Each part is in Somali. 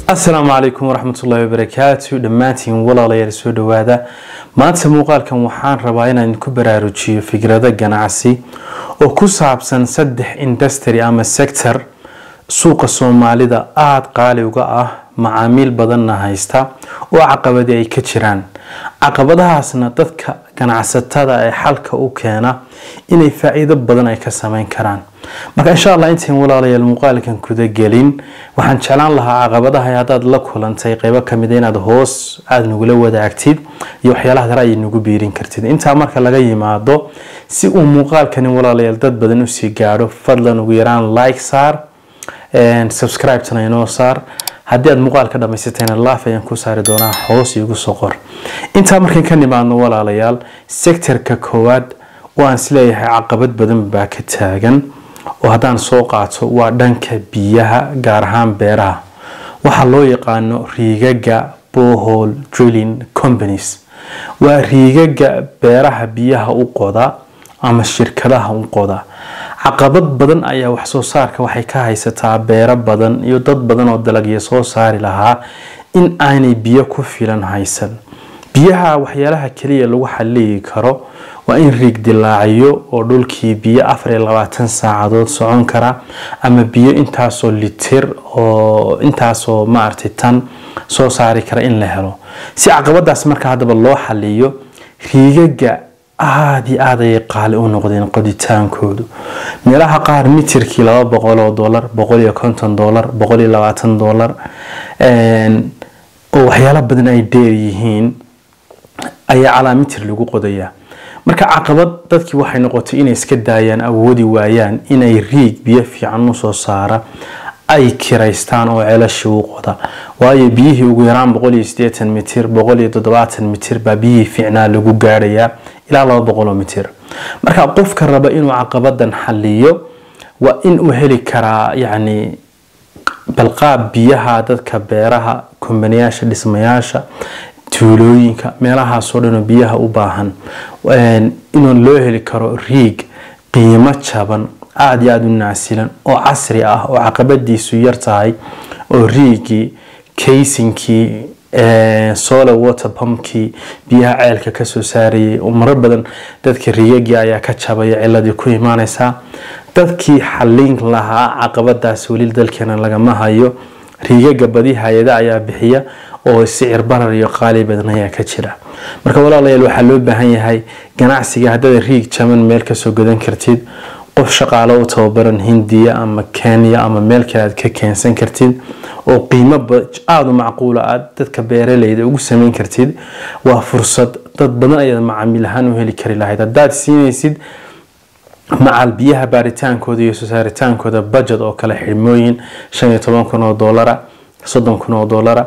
asalaamu calaykum waraxmatullaahi wabarakaatu dhammaantiin walaalayaal soo dhowaada maanta muuqaalkan waxaan rabaa inaan ku baraarujiyo fikrado ganacsi oo ku saabsan saddex industry ama sector suuqa soomaalida aada qaali uga ah macaamiil badanna haysta oo caqabadi ay ka jiraan caqabadahaasna dadka ganacsatada ee xalka u keena inay faa-iido badan ay ka sameyn karaan marka insha allah intayn walaalayaal muuqaalkan kudagelin waxaan jeclaan lahaa caqabadaha haddaad la kulantay qeybo kamida inaad hoos aada nagula wadaagtid iyo waxyaalaha dare ay nagu biirin kartid intaa marka laga yimaado si uu muuqaalkani walaalayaal dad badan usii gaadho fadlan ugu yaraan like saar subscribe-tana inoo saar haddii aad muuqaal ka dhamaysatayna laaf ayaan ku saari doonaa hoos iigu soo qor intaa markaan ka nimaadno walaalayaal sectorka koowaad oo aan isleeyahay caqabad badan baa ka taagan oo haddaan soo qaato waa dhanka biyaha gaar ahaan beeraha waxaa loo yaqaano riigaga bohol drilling companies waa riigaga beeraha biyaha u qoda ama shirkadaha u qoda caqabad badan ayaa waxsoo saarka waxay ka haysataa beero badan iyo dad badan oo dalagya soo saari lahaa in aanay biyo ku filan haysan biyaha waxyaalaha kaliya lagu xaliyi karo waa in riig dilaaciyo oo dhulkii biyo afar iyo labaatan saacadood socon kara ama biyo intaasoo litir oo intaasoo maaragtay tan soo saari kara in la helo si caqabadaas marka haddaba loo xaliyo riigaga aada iyo aada ayay qaali u noqdeen qoditaankoodu meelaha qaar mitirkii laba boqol oo dolar boqol iyo konton dolar boqol iyo labaatan dolar oo waxyaalo badan ay dheer yihiin ayaa calaa mitir lagu qodayaa marka caqabad dadkii waxay noqotay inay iska daayaan awoodi waayaan inay riig biyo fiican usoo saara ay kiraystaan oo ceelashi u qoda waayo biyihii ugu yaraan boqol iyo sideetan mitir boqol iyo toddobaatan mitir baa biyihii fiicnaa lagu gaadhayaa ilaa laba boqoloo mitir marka qofka raba inuu caqabadan xaliyo waa in uu heli karaa yacni balqaab biyaha dadka beeraha kombaniyaasha dhismayaasha tuulooyinka meelahaasoo dhanoo biyaha u baahan inuu loo heli karo riig qiimo jaban aada iyo aada u naasilan oo casri ah oo caqabadiisu yar tahay oo riigii kaysinkii solar water pumpkii biyaha ceelka kasoo saarayay oo marar badan dadka riigagii ayaa ka jabaya ciladii ku imaaneysaa dadkii xalin lahaa caqabadaas weli dalkeena lagama hayo riigaga badi hay-ada ayaa bixiya oo sicir barar iyo qaali badan ayaa ka jira marka walaalayaal waxaa loo baahan yahay ganacsiga haddaad riig jaban meel kasoo gadan kartid qof shaqaalo u tababaran hindiya ama kenya ama meel kale aad ka keensan kartid oo qiimo aada u macquula aad dadka beeraleyda ugu sameyn kartid waa fursad dad badan ayaad macaamiil ahaan u heli kari lahayd haddaad siinaysid macal biyaha baaritaankooda iyo sosaaritaankooda budget oo kale xidhmooyin shan iyo toban kun oo doolara soddon kun oo doolara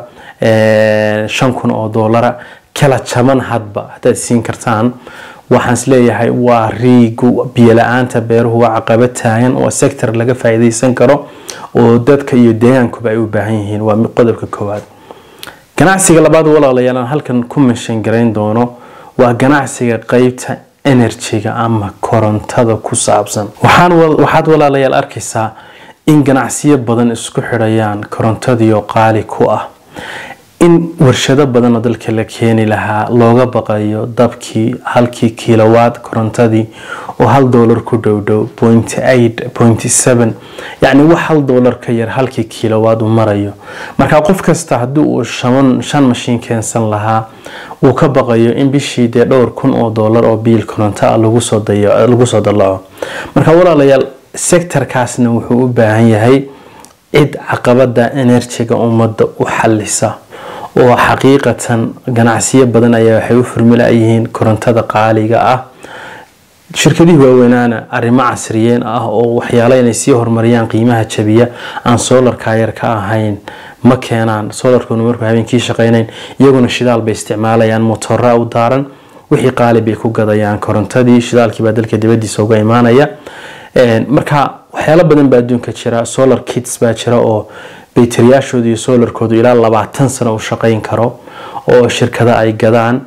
shan kun oo doolara kala jaban hadba haddaad siin kartaan waxaan isleeyahay waa riigu biyola-aanta beeruhu waa caqabad taagan oo sector laga faa-iideysan karo oo dadka iyo deegaankuba ay u baahan yihiin waa qodobka koowaad ganacsiga labaad walaalayaal aan halkan ku mashan garayn doono waa ganacsiga qeybta enerjiga ama korontada ku saabsan waxaad walaalayaal arkaysaa in ganacsiyo badan isku xidhayaan korontadiioo qaali ku ah in warshado badanoo dalka la keeni lahaa looga baqayo dabkii halkii kilowaad korontadii oo hal doolar ku dhowdhow point eight point seven yacni wax hal doolar ka yar halkii kilowaad u marayo marka qof kasta haddii uu shaban shan mashiin keensan lahaa uu ka baqayo in bishii dee dhowr kun oo doolar oo biil koronto ah lagu soo dallaco marka walaalayaal sectorkaasna wuxuu u baahan yahay cid caqabada enerjiga ummadda u xalisa oo xaqiiqatan ganacsiyo badan ayaa waxay u furmilaayihiin korontada qaaliga ah shirkadihii waaweynaana arrimo casriyeen ah oo waxyaalo inay sii horumariyaan qiimaha jabiya aan soolarka yar ka ahayn ma keenaan soolarkuna markuu habeenkii shaqeynayn iyaguna shidaal bay isticmaalayaan motora u daaran wixii qaali bay ku gadayaan korontadii shidaalkiibaa dalka dibadiisa uga imaanaya marka waxyaalo badan baa adduunka jira solar kits baa jira oo baytariyaashooda iyo soolarkoodu ilaa labaatan sano u shaqeyn karo oo shirkada ay gadaan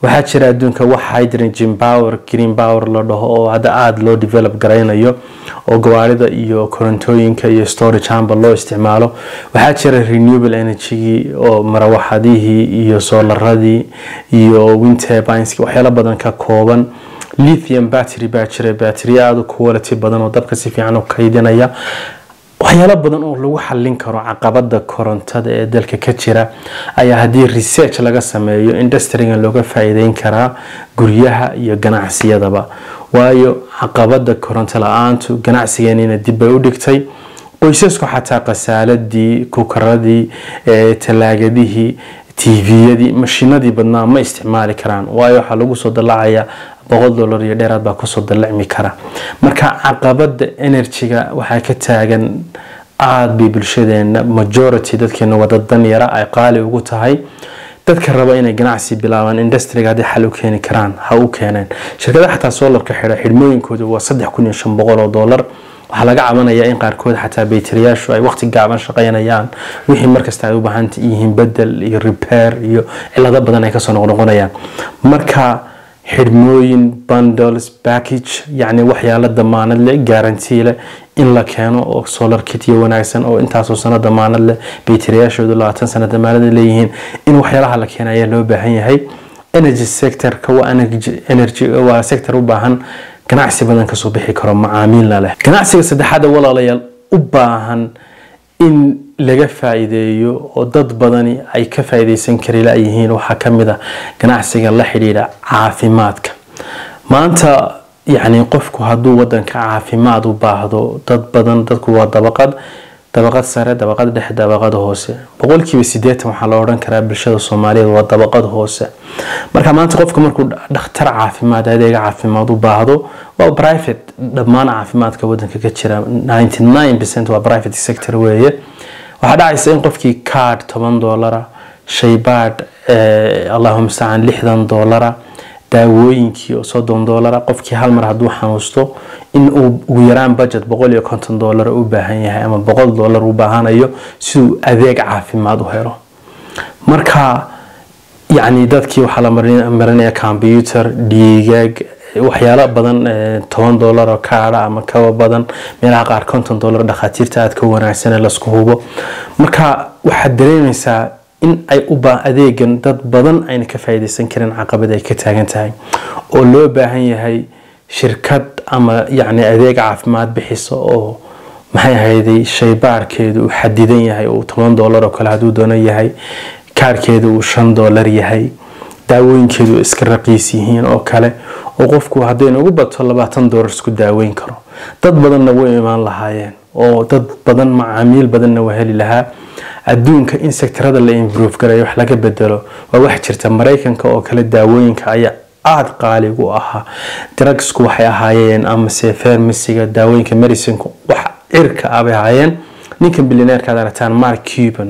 waxaa jira adduunka wax hydrogen power green power la dhaho oo hadda aada loo develop garaynayo oo gawaarida iyo korontooyinka iyo storage hamba loo isticmaalo waxaa jira renewable energy oo marawaxadihii iyo soolaradii iyo wind turbines waxyaalo badan ka kooban lithium battery baa jira batteriya aada u quality badan oo dabka si fiican u kaydinaya waxyaalo badan oo lagu xallin karo caqabada korontada ee dalka ka jira ayaa haddii research laga sameeyo industriga looga faa'iideyn karaa guryaha iyo ganacsiyadaba waayo caqabada koronto la-aantu ganacsigeenina dib bay u dhigtay qoysasku xataa khasaaladii kukaradii talaagadihii tviyadii mashiinadii badnaa ma isticmaali karaan waayo waxaa lagu soo dalacayaa boqol dolar iyo dheeraad baa kusoo dalacmi kara marka caqabada enerjiga waxaa ka taagan aada bay bulshadeena majority dadkeena wada danyara ay qaali ugu tahay dadka raba inay ganacsi bilaabaan industriga haddii xal u keeni karaan ha u keeneen shirkadaha xataa soolarka xidha xidhmooyinkooda waa saddex kun iyo shan boqol oo dollar waxaa laga cabanayaa in qaarkood xataa baytiriyaashu ay waqti gaaban shaqaynayaan wixii markasta ay u baahan yihiin bedel iyo repair iyo cilado badan ay kasoo noqnoqonayaan marka xidhmooyin bundles package yacni waxyaalo damaanad leh guarantee leh in la keeno oo solar kityo wanaagsan oo intaasoo sano damaanad leh baytiriyaashoodu labaatan sano damaanad leeyihiin in waxyaalaha la keena ayaa loo baahan yahay energy sectorka waa energy waa sector u baahan ganacsi badan kasoo bixi karo macaamiilna leh ganacsiga saddexaad walaalayaal u baahan in laga faa'iideeyo oo dad badani ay ka faa'iideysan kari layihiin waxaa ka mid a ganacsiga la xidhiidha caafimaadka maanta yacni qofku hadduu wadanka caafimaad u baahdo dad badan dadku waa dabaqad dabaqad sare dabaqad dhexe dabaqad hoose boqolkiiba sideetan waxaa la odhan karaa bulshada soomaaliyeed waa dabaqad hoose marka maanta qofka markuu dhakhtar caafimaad adeega caafimaad u baahdo waa private dhammaan caafimaadka wadanka ka jira 99 waa private sector weeye waxaa dhacaysa in qofkii card toban doolara shaybaadh allahuma mustacaan lixdan doolara daawooyinkii oo soddon doolara qofkii hal mar hadduu xanuusto in uu ugu yaraan budget boqol iyo konton doolar u baahan yahay ama boqol doolar u baahanayo siduu adeeg caafimaad u helo marka yacni dadkii waxaa la marinaya computer dhiigaag waxyaalo badan toban doolar oo kaadha ama kaba badan meelaha qaar konton doolar dhakhaatiirta aad ka wanaagsan lasku hubo marka waxaad dareemaysaa in ay u adeegan dad badan ayna ka faa'iideysan karin caqabad ay ka taagan tahay oo loo baahan yahay shirkad ama yacni adeeg caafimaad bixisa oo maxay ahayday shaybaarkeedu uu xadidan yahay uu toban doolar oo kale hadduu doono yahay kaarkeedu uu shan doolar yahay daawooyinkeedu iska raqiis yihiin oo kale oo qofku haddayna ugu bato labaatan doolar isku daaweyn karo dad badanna way imaan lahaayeen oo dad badan macaamiil badanna waa heli lahaa adduunka in sektarada la improve garayo wax laga bedelo waa wax jirta maraykanka oo kale daawooyinka ayaa aada qaaligu ahaa drugsku waxay ahaayeen amase farmasiga daawooyinka medicinku wax cirka ah bay ahaayeen ninkan bilineerka aad aragtaan mark cuban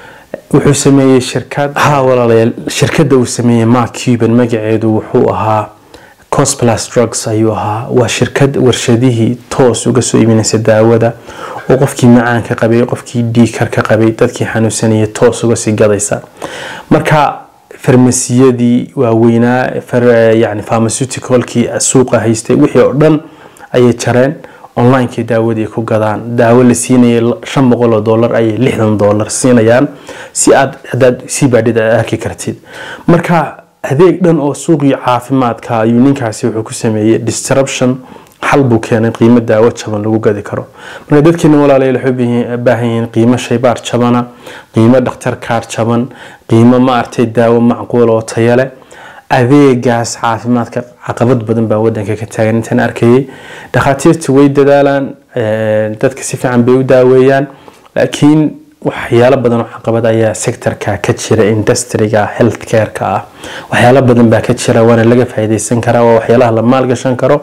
wuxuu sameeyey shirkad ha walaalayaal shirkadda uu sameeyey mark cuban magaceedu wuxuu ahaa cosplus drugs ayuu ahaa waa shirkad warshadihii toos uga soo iibinaysa daawada oo qofkii macaanka qabay qofkii dhiikar ka qabay dadkii xanuunsanayay toos uga sii gadaysa marka farmasiyadii waaweynaa yani pharmaceuticalkii suuqa haystay wixii oo dhan ayay jareen onlinekii daawadii ku gadaan daawo la siinayay shan boqol oo dollar ayay lixdan dollar siinayaan si aad hadaad sii baadhid aad arki kartid marka adeeg dhan oo suuqii caafimaadka ayuu ninkaasi wuxuu ku sameeyey disruption xal buu keenay qiimo daawo jaban lagu gadi karo marka dadkeena walaalayaal waxay u baahan yihiin qiimo shaybaar jabana qiimo dhakhtar kaar jaban qiimo maartay daawo macquul oo tayo leh adeegaas caafimaadka caqabad badan baa wadanka ka taagan intaan arkayay dhakhaatiirtu way dadaalaan dadka si fiican bay u daaweeyaan laakiin waxyaalo badan oo caqabad ayaa sectorka ka jira industriga healthcareka ah waxyaalo badan baa ka jira waana laga faa'iideysan karaa waa waxyaalaha la maalgashan karo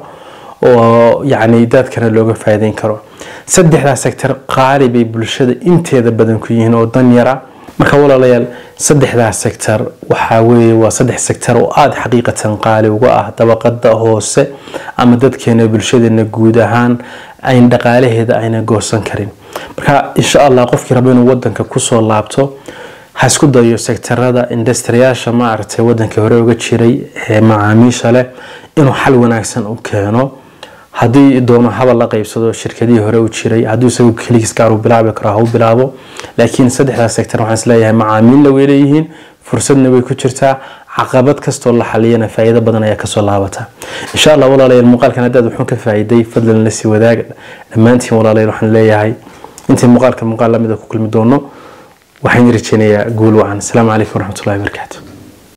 oo yacni dadkana looga faa'iideyn karo saddexdaa sector qaali bay bulshada inteeda badan ku yihiin oo dan yara marka walaalayaal saddexdaa sector waxaa weeye waa saddex sector oo aada xaqiiqatan qaali uga ah dabaqada hoose ama dadkeena bulshadeena guud ahaan ayn dhaqaalaheeda ayna goosan karin marka insha allah qofkii rabo inuu wadanka kusoo laabto ha isku dayo sektarada industriyaasha maaragtay wadankii hore uga jiray ee macaamiisha leh inuu xal wanaagsan u keeno haddii doono habal la qaybsado shirkadihii hore u jiray hadduu isagu keligiis gaar u bilaabi karo ha u bilaabo laakiin saddexdaas sektor waxaan isleeyahay macaamiilna way leeyihiin fursadna way ku jirtaa caqabad kastoo la xaliyana faa'iido badan ayaa kasoo laabata insha allah walaalayaal muuqaalkan haddaad wuxuun ka faa'iiday fadlan la sii wadaaga dhammaantiin walaalayaal waxaan leeyahay intii muuqaalka muuqaal lamida ku kulmi doono waxaan rajeynayaa guul wacan asalaamu calaykum waraxmatullahi wabarakaatu